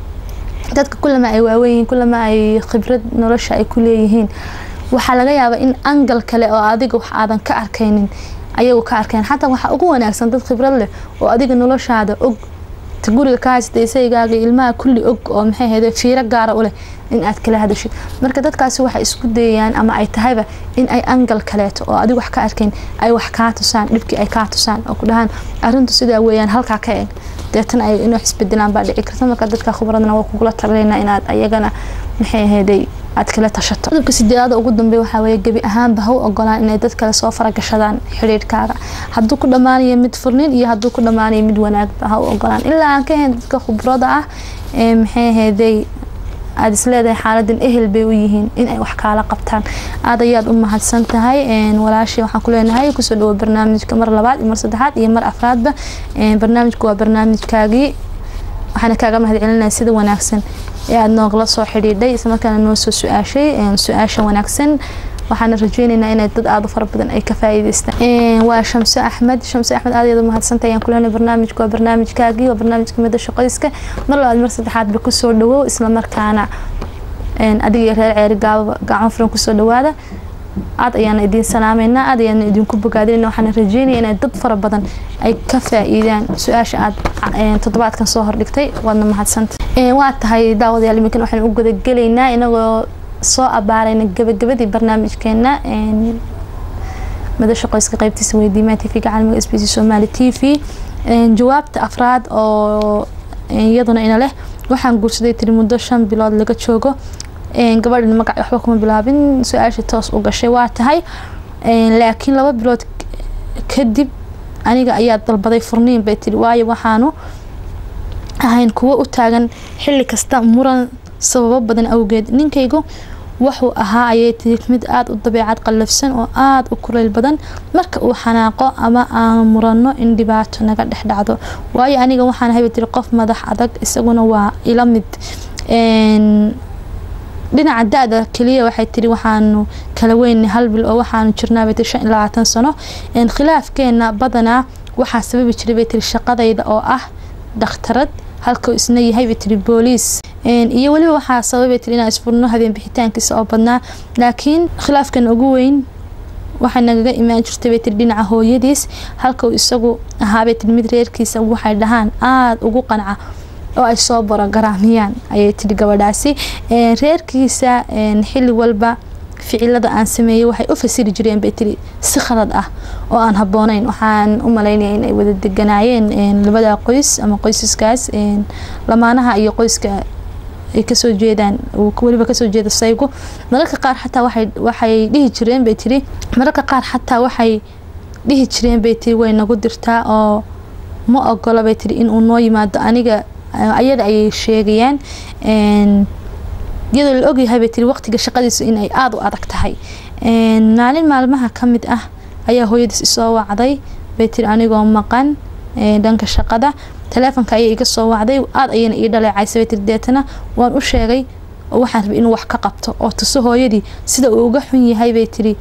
dadka kulama ay waaweynyihiin kulama ay khibrad nolosha ay ku leeyihiin waxaa laga yaabaa in angal kale oo adiga wax aadan ka arkaynin ayagu ka arkayn xataa waxaa ugu wanaagsan dad khibrad leh oo adiga noloshaada og guriga ka haysata isaygaaga ilmaha kulli og oo maxay ahayde fiiro gaara u leh in aad kala hadashid marka dadkaasi waxay isku dayayaan ama ay tahayba in ay angal kaleeto oo adigu wax ka arkayn ay wax kaa tusaan dhibkii ay kaa tusaan oo ku dhahaan arintu sidaa weeyaan halkaa ka eeg deetan ay in wax isbedelaan baa dhici karta marka dadka khubradna waa kugula talinayna inaad ayagana maxay ahayday aad kala tashato qodobka sideedaada ugu dambeey waxaa weeye gebi ahaanba ha u ogolaan inay dad kale soo faragashadaan xidhiidhkaaga hadduu ku dhammaanayo mid furnin iyo hadduu ku dhammaanayo mid wanaagba ha u ogolaan ilaa aan ka ahayn dadka khubrada ah ee maxay ahayday aada isleedahay xaaladan ehel bay u yihiin inay wax kaala qabtaan aad ayaad u mahadsan tahay walaashii waxaan ku leenahay kusoo dhawo barnaamijka mar labaad iyo mar saddexaad iyo mar afraadba barnaamijku waa barnaamijkaagii waxaana kaaga mahad celinaya sida wanaagsan ee aada noogala soo xidhiidhay islamarkaana noo soo su-aashay su-aasha wanaagsan waxaana rajeyneynaa inay dad aada u fara badan ay ka faa'iideystaan waa shamse axmed shamse axmed aad ayaad u mahadsantahay ayaan kuleenay barnaamijku waa barnaamijkaagii waa barnaamijka midda shaqayska mar labaad mar saddexaadba kusoo dhawow islamarkaana adiga iyo reer ceeri gaababa gacan furan kusoo dhawaada aad ayaana idiin salaameynaa aad ayaana idinku bogaadinayna waxaana rajeynaya inay dad fara badan ay ka faa-iidaan su-aasha aad toddobaadkan soo hordhigtay waadna mahadsanta waa tahay daawadayaal iminkan waxaan u gudagelaynaa inagoo soo abaarayna gabagabadii barnaamijkeena madasha qoyska qeybtiisa weydiimaha t v-ga caalamiga s b c somaali t v jawaabta afraad oo iyaduna ina leh waxaan guursaday tiri muddo shan bilood laga joogo gabadhan magac waxba kuma bilaabin su-aasha toos u gashay waa tahay laakiin laba bilood kadib aniga ayaa dalbaday furniin bay tiri waayo waxaanu ahayn kuwo u taagan xilli kasta muran sababo badan awgeed ninkaygu wuxuu ahaa ayay tiri mid aada u dabeecad qallafsan oo aada u kuleyl badan marka uu xanaaqo ama aan murano in dhibaato naga dhex dhacdo waayo aniga waxaan ahay bay tiri qof madax adag isaguna waa ila mid dhinaca da-da keliya waxay tiri waxaanu kala weynay hal bil oo waxaanu jirnaabay tiri shan iyo labaatan sano khilaafkeena badanaa waxaa sababi jiray bay tiri shaqadayda oo ah dhakhtarad halkuu isna yahay bay tiri booliis iyo weliba waxaa sababay tiri inaan isfurno habeen bixitaankiisa oo badnaa laakiin khilaafkan ugu weyn waxay nagaga imaan jirtay bay tiri dhinaca hooyadiis halka uu isagu ahaabay tiri mid reerkiisa waxay dhahaan aada ugu qanca oo ay soo borogaraamiyaan ayay tiri gabadhaasi reerkiisa xilli walba ficilada aan sameeyey waxay u fasiri jireen bay tiri si khalad ah oo aan habooneyn waxaan u malaynaya inay wada deganaayeen labada qoys ama qoysaskaas lamaanaha iyo qoyska ay kasoo jeedaan weliba kasoo jeeda saygu mararka qaar xataa waxay dhihi jireen bay tiri mararka qaar xataa waxay dhihi jireen bay tiri way nagu dirtaa oo ma ogola bay tiri inuu noo yimaado aniga ayada ayay sheegayaan iyadoo la ogyahay bay tiri waqtiga shaqadiisu inay aada u adag tahay maalin maalmaha ka mid ah ayaa hooyadiis isoo wacday bay tiri anigoo maqan dhanka shaqada taleefonka ayay iga soo wacday aada ayayna ii dhaleecaysa bay tiri deetana waan u sheegay oo waxaan rabay inuu wax ka qabto oo tuso hooyadii sida uu uga xun yahay bay tiri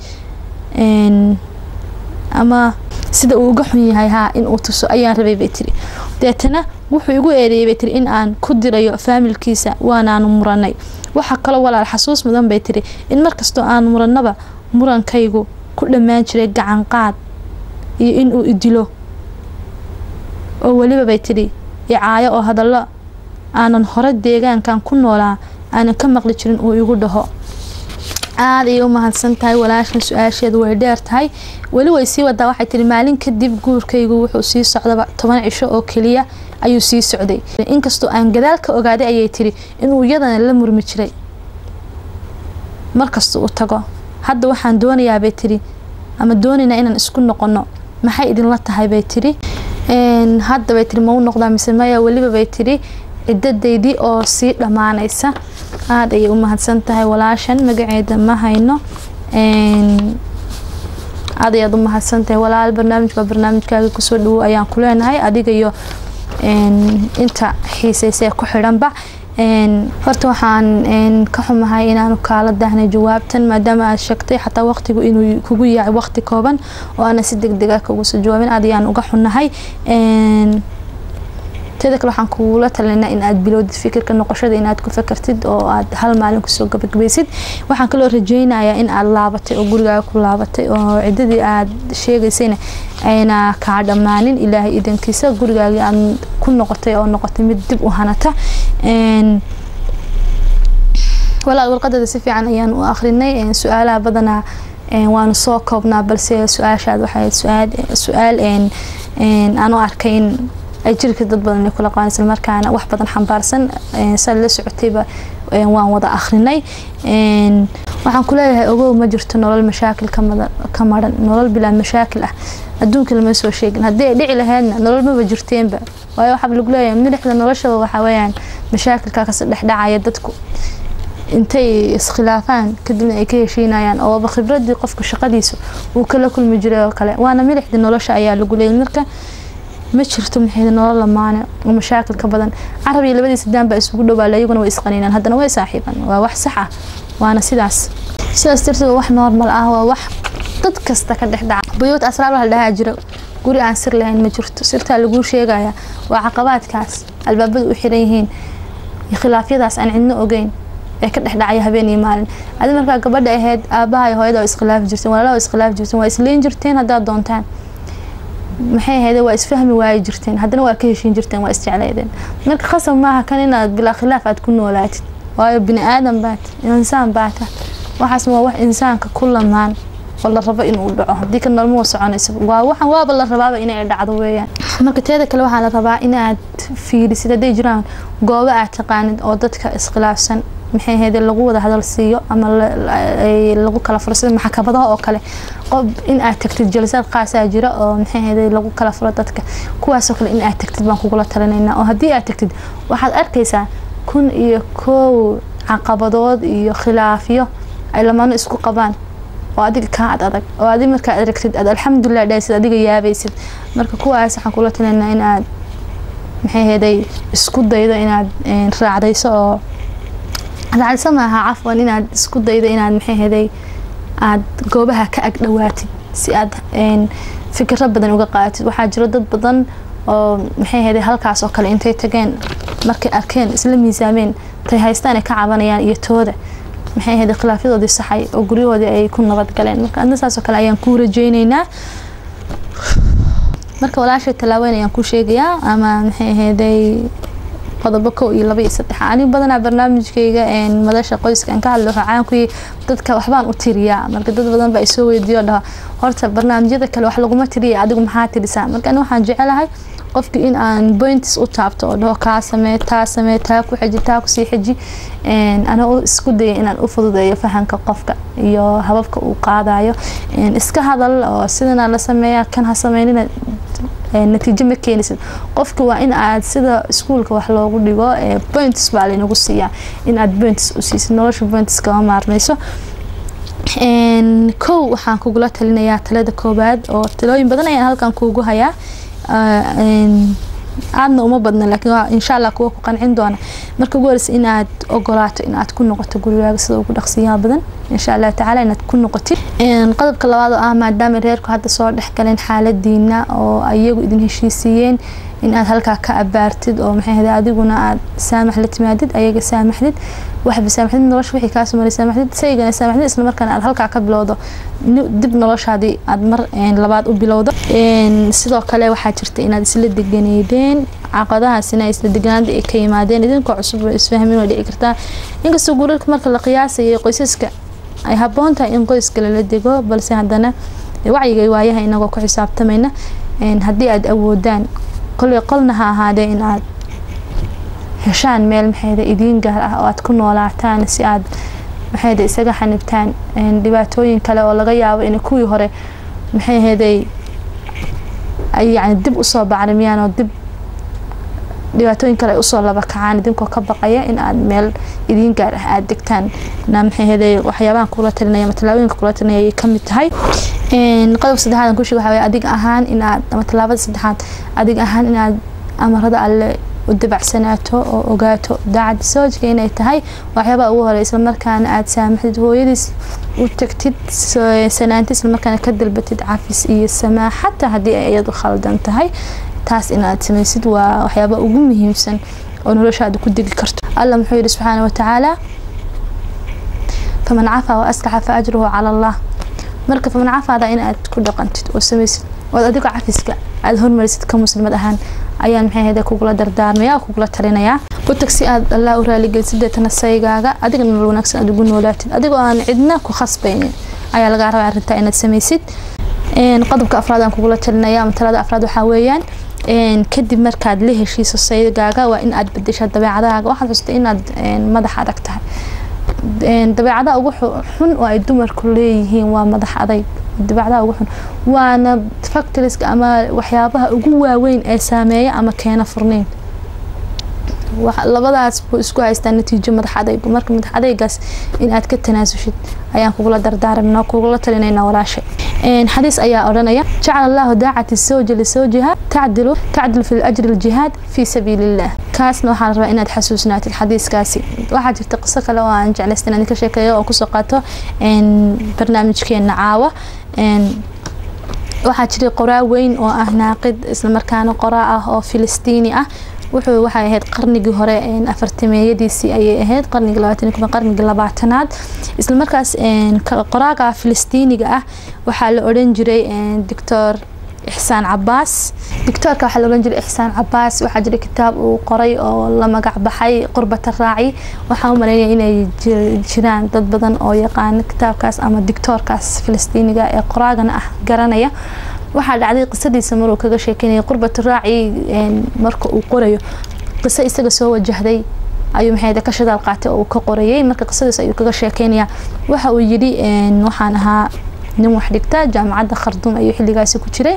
ama sida uu uga xun yahay haa in uu tuso ayaan rabay bay tiri deetana wuxuu igu eedeeyay bay tiri in aan ku dirayo faamilkiisa waanaanu muranay waxaa kaloo walaal xasuus mudan bay tiri in markastoo aan muranaba murankaygu ku dhammaan jiray gacan qaad iyo in uu idilo oo weliba bay tidhi icaayo oo hadallo aanan hore deegaankan ku noolaa aanan ka maqli jirin uu igu dhaho aada ayay u mahadsan tahay walaashan su-aasheedu way dheer tahay weli way sii wadaa waxay tihi maalin kadib guurkaygu wuxuu sii socdaba toban cisho oo keliya ayuu sii socday inkastoo aan gadaal ka ogaaday ayay tiri inuu iyadana la murmi jiray markasta uu tago hadda waxaan doonayaabay tiri ama doonaynaa inaan isku noqono maxay idinla tahay bay tiri hadda bay tiri mau noqdaa mise maya weliba bay tiri ciddadaydii oo sii dhammaanaysa aada ayay u mahadsan tahay walaashan magaceeda ma hayno aad ayaad u mahadsan tahay walaal barnaamijka barnaamijkaaga kusoo dhawow ayaan ku leenahay adiga iyo inta xiiseysee ku xidhanba horta waxaan ka xumahay inaanu kaala daahnay jawaabtan maadaama aad sheegtay xataa waqtigu inuu kugu yahay waqti kooban oo aana si deg dega kugu soo jawaabin aad ayaan uga xunnahay teda kale waxaan kugula talinaa in aad bilowdid fikirka noqoshada inaad ku fakartid oo aad hal maalin kusoo gabagabaysid waxaan kaloo rajeynayaa in aad laabatay oo gurigaaga ku laabatay oo ciddadii aad sheegaysayna ayna kaa dhammaanin ilaahay idankiisa gurigaagii aad ku noqotay oo noqotay mid dib u hanata walaal warqadada si fiican ayaan u akrinay su-aalaha badanaa waanu soo koobnaa balse su-aashaad waxay su-aal aan u arkay in ay jirka dad badan ay kula qabaan isla markaana wax badan xambaarsan saa la socotayba waan wada akhrinay waxaan ku leeyahay ogow ma jirto nolol mashaakil ka maran nolol bilaa mashaakil ah adduunka lama soo sheegin haddii ay dhici lahaydna nolol maba jirteenba waayo waxaa lagu leeyahay milixda noloshaba waxaa weeyaan mashaakilka kasi dhexdhacaya dadku intay iskhilaafaan kadibna ay ka heshiinayaan ooba khibradii qofka shaqadiisa uu kala kulmi jiray oo kale waana milixda nolosha ayaa lagu leeyay marka ma jirto maxay nolol lamaane oo mashaakil ka badan carab iyo labadiisa daan baa isugu dhowaa iyaguna way isqaniinaan haddana way saaxiibaan waa wax sax ah waana sidaas sidaas darteed waa wax normal ah waa wax dad kasta ka dhex dhaca buyuut asraar la dhahaa jiro guri aan sir lahayn ma jirto sirtaa laguu sheegaya waa caqabaadkaas albaabada u xiran yihiin khilaafyadaas aan cidno ogeyn ee ka dhex dhacaya habeen iyo maalin adi markaa gabadha ahayd aabaha iyo hooyada waa iskhilaafi jirteen walaalaha waa iskhilaafi jirteen waa isleyn jirteen haddaad doontaan maxay ahayd waa isfahmi waayi jirteen haddana waa ka heshiin jirteen waa isjecleydeen marka khasab maaha kan inaad bilaa khilaaf aad ku noolaatid waayo bini aadan baat insaan baata waxaas waa wax insaanka ku lamaan oo la rabo inuu dhaco haddii ka noloma soconaysa waa waxan waaba la rabaaba inay dhacdo weeyaan marka teeda kale waxaa la rabaa inaad fiirisid hadday jiraan goobo aad taqaanid oo dadka iskhilaafsan maxay ahayd lagu wada hadal siiyo ama lagu kala furo sida maxkamadaha oo kale qof in aad tagtid jalsaad qaasaa jira oo maxay ahayd lagu kala furo dadka kuwaasoo kale in aad tagtid baan kugula talinaynaa oo haddii aad tagtid waxaad arkaysaa kun iyo kow caqabadood iyo khilaafyo ay lamaano isku qabaan oo adiga kaa ad adag oo adi markaad aragtid aad alxamdulilah dhahaysid adiga yaabaysid marka kuwaas waxaan kula talinaynaa inaad maxay ahaday isku daydo inaad raacdayso oo raacdayso maaha cafwan inaad isku daydo inaad maxay ahaday aad goobaha ka ag dhawaatid si aad fikiro badan uga qaadatid waxaa jiro dad badan oo maxay ahaday halkaas oo kale intay tageen markay arkeen isla miisaameen tay haystaan ay ka cabanayaan iyo tooda maxay ahayd khilaafyadoodii saxay oo guryahoodii ay ku nabad galeen marka adna saasoo kale ayaan kuu rajeyneynaa marka walaashay tallaaweyn ayaan ku sheegayaa ama maxay ahayday qodobo kow iyo laba iyo saddex ani badanaa barnaamijkayga madasha qoyska aan ka hadlo waxaa caan ku yahay dadka waxbaan u tiriyaa marka dad badan baa isoo weydiiyo dhaho horta barnaamijyada kale wax laguma tiriya adigu maxaa tirisaa marka ani waxaan jecelahay qofki in aan points u taabto oo dhaho kaa samee taa samee taa ku xeji taa kusii xeji ana isku daya inaan u fududeeyo fahamka qofka iyo hababka uu qaadayo iska hadal oo sidana la sameeya kan ha sameynina natiijo ma keenaysid qofki waa in aad sida iskuulka wax loogu dhigo points baa laynagu siiyaa in aad points u siisid nolosha points kama maarmayso kow waxaan kugula talinayaa talada koobaad oo talooyin badan ayaan halkan kuugu hayaa aadna uma badna laakiin insha allah kuwa ku qancin doona marka ugu horeysa inaad ogolaato inaad ku noqoto gurigaaga sida ugu dhaqsiyaha badan insha allah tacaala inaad ku noqotid qodobka labaad oo ah maadaama reerku hadda soo dhexgaleen xaaladiina oo iyagu idin heshiisiiyeen in aad halkaa ka abaartid oo maxay ahayd adiguna aad saamax la timaadid ayaga saamaxdid waxba saamaxdid nolosha wixii kaa sumaray saamaxdid saygana saamaxdid isla markaana aad halkaa ka bilowdo dib noloshaadii aad mar labaad u bilowdo sidoo kale waxaa jirta inaad isla deganeydeen caqadahaasina isla deganaada ay ka yimaadeen idinkoo cusub oo isfahmin oo dhici kartaa inkastoo guurarka marka la qiyaasayay qoysaska ay habboon tahay in qoyska lala dego balse haddana wacyiga waayaha inagoo ku xisaabtamayna haddii aad awoodaan koley qolna ha ahaadee in aad heshaan meel maxayda idiin gaar ah oo aad ku noolaataan si aad maxayda isaga xanibtaan dhibaatooyin kale oo laga yaabo in kuwii hore maxay ahaday ay yani dib usoo bacrimiyaan oo dib dhibaatooyin kale ay usoo laba kacaan idinkoo ka baqaya in aad meel idiin gaar ah aada degtaan na maxay ahaday waxyaabahan kula talinaya ama tallaabooyinka kula talinaya ayay kamid tahay qodobka saddexaad aan ku sheega waxaa waye adiga ahaan inaad ama tallaabada saddexaad adiga ahaan inaad amarada alle u dabacsanaato oo ogaato daacad soojka inay tahay waxyaabaha ugu horey islamarkaana aad saamaxdid hooyadiis u tagtid sanaanti islamarkaana ka dalbatid cafis iyo samaax xataa haddii ay iyadu khaldan tahay taas inaad samaysid waa waxyaabaha ugu muhiimsan oo noloshaada ku degi karto alla muxuu yidhi subxaana watacaala faman cafaa wa aslaxa fa ajruhu cala allah marka faman cafaada in aad ku dhaqantid oo samaysid ood adigoo cafiska aada hormarisid ka muslimad ahaan ayaan maxay ahayde kugula dardaarmaya oo kugula talinayaa u tag si aad allah u raaligelisid deetana saygaaga adiga nolol wanaagsan aad ugu noolaatid adigoo aan cidna ku khasbaynin ayaa lagaa rabaa arrintaa inaad samaysid qodobka afraad aan kugula talinaya ama talada afraad waxaa weeyaan kadib markaad la heshiiso saygaaga waa in aad bedeshaa dabeecadahaaga waxaad xustay inaad madax adag tahay dabeecadaha ugu xun oo ay dumarku leeyihiin waa madax adayg dabeecadaha ugu xun waana factoriska ama waxyaabaha ugu waaweyn ee saameeya ama keena furneyn labadaas buu isku haystaa natiijo madax adaygu marka madax adaygaas in aad ka tanaasushid ayaan kugula dardaarmna kugula talinayna walaashay xadiis ayaa odhanaya jacala allahu daacati sawja lisawjiha tacdilu tacdil fi ajri aljihaad fi sabiili illah kaasna waxaa la rabaa inaad xasuusnaatid xadiiskaasi waxaa jirta qiso kale oo aan jeclaystan idinka sheekeeyo oo kusoo qaato barnaamijkeena caawa waxaa jiray qoraa weyn oo ah naaqid islamarkaana qoraa ah oo filistiini ah wuxuu waxay ahayd qarnigii hore afartimeeyadiisii ayay ahayd qarnigii labaatan qarnigii labaatanaad islamarkaas qoraaga filistiiniga ah waxaa la odhan jiray doctor ixsaan cabaas doctoorka waxaa la odhan jiray ixsaan cabaas waxaa jira kitaab uu qoray oo la magac baxay qurbata raaci waxaa u maleynaya inay jiraan dad badan oo yaqaana kitaabkaas ama doctoorkaas filistiiniga ee qoraagana ah garanaya waxaa dhacday qisadiisa maruu kaga sheekeynaya qurbata raaci marka uu qorayo qiso isaga soo wajahday ayuu maxay ka shadaal qaatay oo uu ka qorayay marka qisadiis ayuu kaga sheekeynaya waxa uu yidhi waxaan ahaa nin wax dhigta jaamacadda kharduum ayuu xilligaasi ku jiray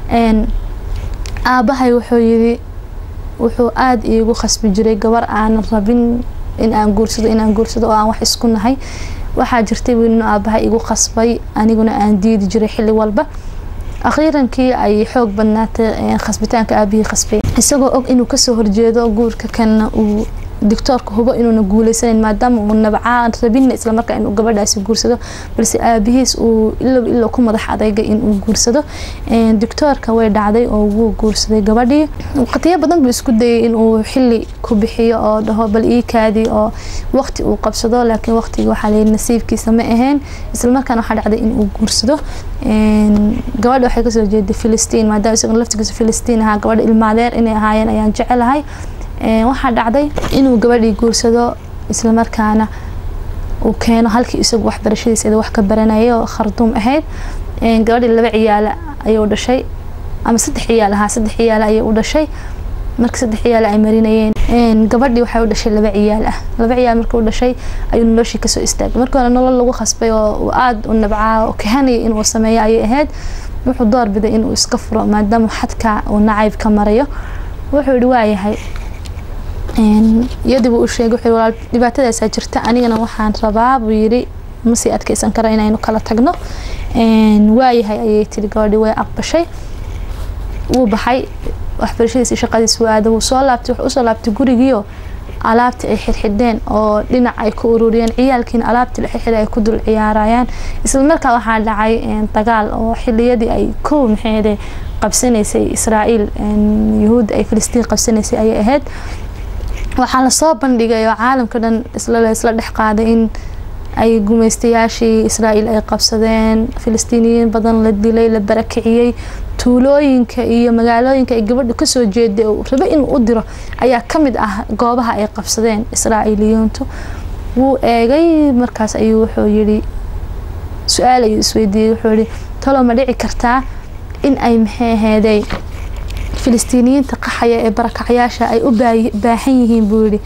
aabahay wuxuu yidhi wuxuu aada iigu khasbi jiray gabar aanan rabin in aan guursado inaan guursado oo aan wax isku nahay waxaa jirtay buu inuu aabahay igu khasbay aniguna aan diidi jiray xilli walba akhiirankii ay xoog badnaatay khasbitaanka aabihii khasbay isagoo og inuu kasoo horjeedo guurka kanna uu doctoorka hubo inuuna guuleysanayn maadaama uu nabcaan rabinna islamarkaa inuu gabadhaasi guursado balse aabihiis uu ilow ilow ku madax adayga inuu guursado doctoorka way dhacday oo wuu guursaday gabadhii waqtiyo badan buu isku dayay inuu xili ku bixiyo oo dhaho bal ii kaadi oo waqti uu qabsado laakiin waqtigii waxaa layidhi nasiibkiisa ma ahayn islamarkaana waxaa dhacday inuu guursado gabadha waxay kasoo jeeday filistiin maadaama isagoon laftigiisa filistiin ahaa gabadha ilmaadeer inay ahaayeen ayaan jecelahay waxaa dhacday inuu gabadhii guursado islamarkaana uu keeno halkii isagu waxbarashadiisa wax ka baranayay oo kharduum ahayd gabadhii laba ciyaala ayuu dhashay ama saddex ciyaal ahaa saddex ciyaal ayay u dhashay marka saddex ciyaal ay marinayeen gabadhii waxay u dhashay laba ciyaal ah laba ciyaal markii u dhashay ayuu noloshii kasoo istaagay markii hore nolol lagu khasbay oo aada u nabcaa oo kahanaya inuu sameeyo ayay ahayd wuxuu doorbiday inuu iska furo maadaama xadka uu nacayb ka marayo wuxuu yihi waayahay iyadii buu u sheegay wuxuu walaal dhibaatadaasaa jirta anigana waxaan rabaa buu yidhi masii adkeysan kara inaynu kala tagno waayahay ayay tiri gabadhii way aqbashay wuu baxay waxbarashadiisi shaqadiis wuu aaday wuu soo laabtay wuxuu usoo laabtay gurigiio alaabtii ay xirxidheen oo dhinac ay ku ururiyeen ciyaalkiina alaabtii la xirxidhay ay ku dul ciyaarayaan isla markaa waxaa dhacay dagaal oo xiliyadii ay kow maxeede qabsanaysay israa'iil yahuudda ay filistiin qabsanaysay ayay ahayd waxaa lasoo bandhigay oo caalamka dhan isla dhex qaaday in ay gumaystayaashii israa'iil ay qabsadeen filistiiniyiin badan la dilay la barakiciyey tuulooyinka iyo magaalooyinka ay gabadhu kasoo jeeday oo rabe inuu u diro ayaa ka mid ah goobaha ay qabsadeen israa'iiliyiintu wuu eegay markaas ayuu wuxuu yidhi su-aal ayuu isweydiiyey wuxuu yihi talo ma dhici kartaa in ay maxay aheeday filistiiniyiinta qaxaya ee barakacyaasha ay u baahan yihiin buu yidhi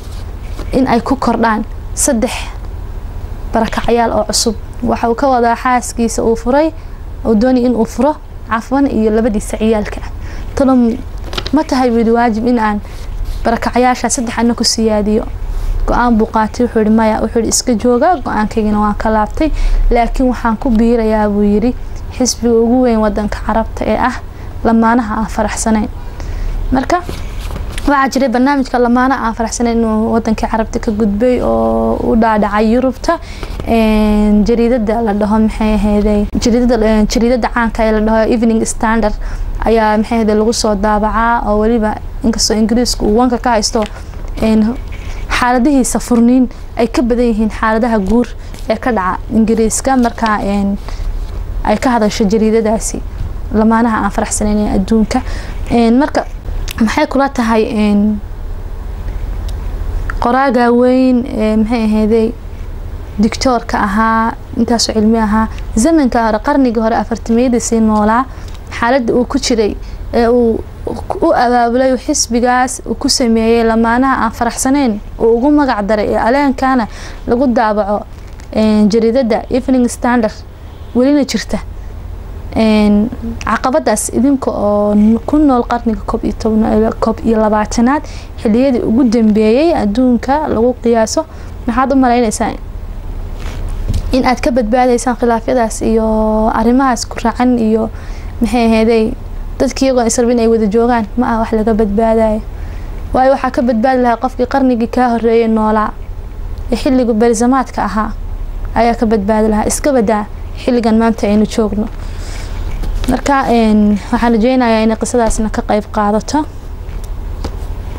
in ay ku kordhaan saddex barakacyaal oo cusub waxa uu ka wadaa xaaskiisa uu furay uu doonay inuu furo cafwan iyo labadiisa ciyaalka talo ma tahay buu yidhi waajib in aan barakacyaasha saddex ana ku siyaadiyo go-aan buu qaatay wuxuu yihi maya wuxuu yihi iska jooga go-aankaygina waan ka laabtay laakiin waxaan ku biirayaa buu yidhi xisbiga ugu weyn wadanka carabta ee ah lamaanaha aan faraxsanayn marka waxaa jiray barnaamijka lamaanaha aan faraxsanayn inuu wadankii carabta ka gudbay oo u dhaadhacay yurubta jariidada la dhaho maxay ahayday jariidada caanka ee la dhaho evening standard ayaa maxay ahayday lagu soo daabacaa oo weliba inkastoo ingiriisku uu wanka ka haysto xaaladihiisa furniin ay ka badan yihiin xaaladaha guur ee ka dhaca ingiriiska marka ay ka hadasho jariidadaasi lamaanaha aan faraxsanayn ee adduunka marka maxay kula tahay qoraaga weyn maxay ahayday dictoorka ahaa intaasoo cilmi ahaa zamanka hore qarnigii hore afartimiyadiisii noolaa xaaladda uu ku jiray ee uu u abaabulay xisbigaas uu ku sameeyey lamaanaha aan faraxsanayn uu ugu magac daray ee aleenkana lagu daabaco jariidada evening standard welina jirta caqabadaas idinka oo ku nool qarniga koob iyo labaatanaad xiliyadii ugu dambeeyey adduunka lagu qiyaaso maxaad u malaynaysaa in aad ka badbaadaysaan khilaafyadaas iyo arrimahaas ku raacan iyo maxay aheeday dadki iyagoo israbin ay wada joogaan ma ah wax laga badbaadayo waayo waxaa ka badbaadi lahaa qofkii qarnigii kaa horeeyay noolaa ee xilliga berzamaadka ahaa ayaa ka badbaadi lahaa iska badaa xilligan maanta aynu joogno marka waxaan rajeynayaa inay qisadaasna ka qeyb qaadato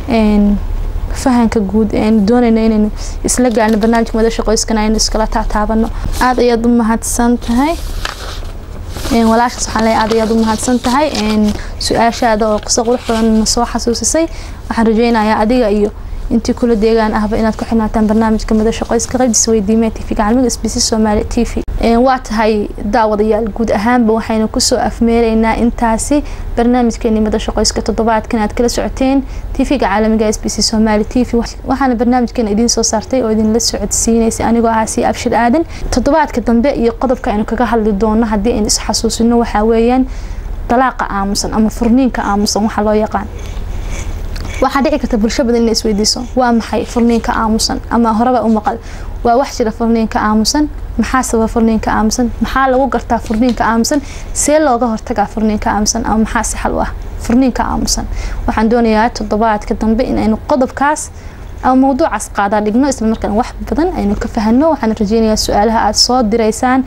fahanka guud eanu doonayno inaynu isla gaarno barnaamijka madasha qoyskana aynu iskala taataabano aada ayaad u mahadsan tahay walaashaas waxaan leeyahay aad ayaad u mahadsan tahay su-aashaada oo qiso qurux badan soo xasuusisay waxaan rajeynayaa adiga iyo intii kula deegaan ahba inaad ku xirnaataan barnaamijka madasha qoyska qaybtiisa weydiimee tv gacalmiga s b c soomaali t v waa tahay daawadayaal guud ahaanba waxaynu kusoo afmeeraynaa intaasi barnaamijkeeni madasha qoyska toddobaadkan aad kala socoteen tv-ga caalamiga s b c soomaali t v waxaana barnaamijkeena idiin soo saartay oo idinla socodsiinaysay anigoo ahaa si abshir aadan toddobaadka dambe iyo qodobka aynu kaga hadli doono haddii aynu isxasuusino waxaa weeyaan dalaaqa aamusan ama furniinka aamusan waxaa loo yaqaan waxaa dhici karta bulsho badan inay isweydiiso waa maxay furniinka aamusan ama horeba u maqal waa wax jira furniinka aamusan maxaa sababa furniinka aamusan maxaa lagu gartaa furniinka aamusan see looga hortagaa furniinka aamusan ama maxaa si xal u ah furniinka aamusan waxaan doonayaa toddobaadka dambe inaynu qodobkaas ama mawduucaas qaadaa dhigno isla markaan wax badan aynu ka fahano waxaan rajeynayaa su-aalaha aada soo diraysaan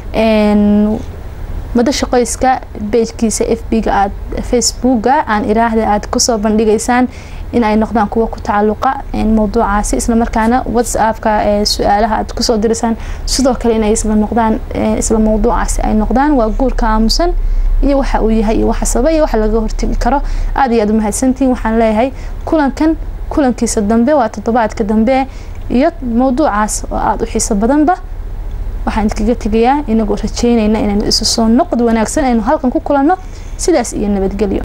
madasha qoyska bejkiisa f b-ga aad facebooka aan iraahda aada kusoo bandhigaysaan in ay noqdaan kuwa ku tacaluqa mawduucaasi islamarkaana whatsappka su-aalaha aad kusoo diraysaan sidoo kale inay isla noqdaan isla mawduucaasi ay noqdaan waa guurka aamusan iyo waxa uu yahay iyo waxa sababa iyo waxa laga hortegi karo aada iyo aad umahadsantihiin waxaan leeyahay kulankan kulankiisa dambe waa toddobaadka dambe iyo mawduucaas oo aada u xiiso badanba waxaan idinkaga tegayaa inagoo rajeynayna inaynu isu soo noqod wanaagsan aynu halkan ku kulanno sidaas iyo nabadgelyo